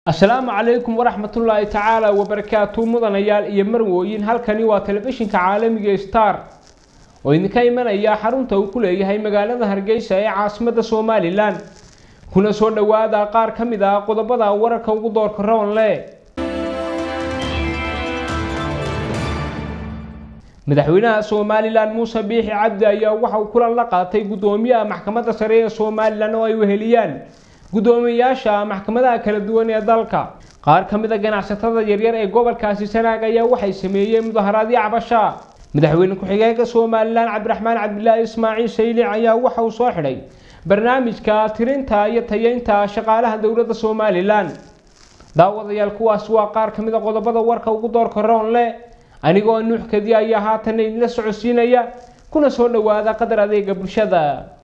asalaamu calaykum waraxmatullaahi tacaala wabarakaatu mudanayaal iyo marwooyin halkani waa telefishinka caalamiga star oo idinka imanaya xarunta uu ku leeyahay magaalada hargeysa ee caasimadda somalilan kuna soo dhowaada qaar ka mid ah qodobada wararka ugu doorka roonle madaxweynaha somalilan muuse biixi cabdi ayaa waxa uu kulan la qaatay guddoomiyaha maxkamadda sare ee somalilan oo ay weheliyaan guddoomiyayaasha maxkamadaha kala duwan ee dalka qaar ka mid a ganacsatada yaryar ee gobolkaasi sanaag ayaa waxay sameeyeen mudaharaadyo cabasha madaxweyne ku-xigeenka somalilan cabdiraxmaan cabdilaahi ismaaciil saylic ayaa waxa uu soo xidhay barnaamijka tirinta iyo tayeynta shaqaalaha dowladda somalilan daawadayaal kuwaas waa qaar ka mid a qodobada warka ugu doorka roonle anigoo nuux kadiya ayaa haatan idinla socodsiinaya kuna soo dhowaada qadar adeega bulshada